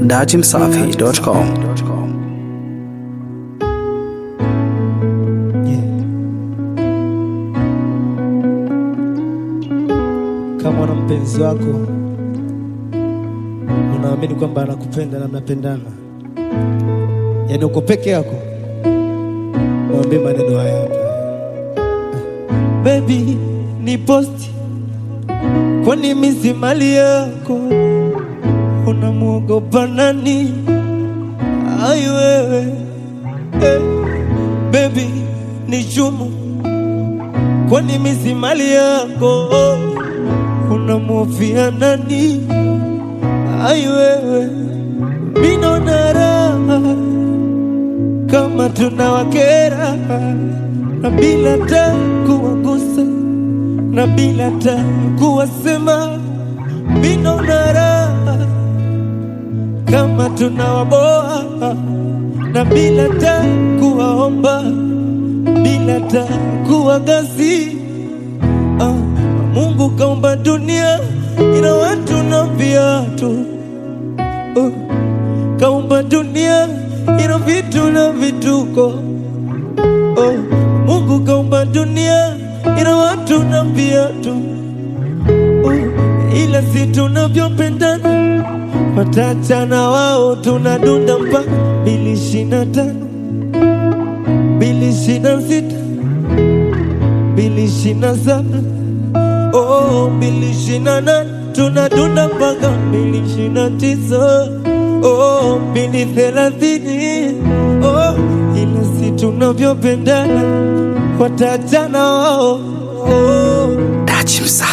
datimsafi.com. Kama una mpenzi wako unaamini kwamba anakupenda na mnapendana, yaani uko peke yako, mwambie maneno haya hapa: Baby ni posti, kwani mimi si mali yako? Unamwogopa nani? Ai wewe eh, baby ni chumu, kwani mimi si mali yako? Unamhofia nani? Ai wewe, mimi naona raha kama tunawakera na bila ta kuwagusa na bila ta kuwasema, mimi naona raha kama tunawaboa na bila ta kuwaomba bila ta kuwagasi Ah, Mungu kaumba dunia ina watu na viatu oh, kaumba dunia ina vitu na vituko oh, Mungu kaumba dunia ina watu na viatu oh, ila si tunavyopendana watachana wao tunadunda mpaka mbili ishirini na tano mbili ishirini na sita mbili ishirini na saba oh, mbili ishirini na nane tunadunda mpaka mbili ishirini na tisa oh, mbili thelathini oh, ila si tunavyopendana watachana wao oh. Datimsafi.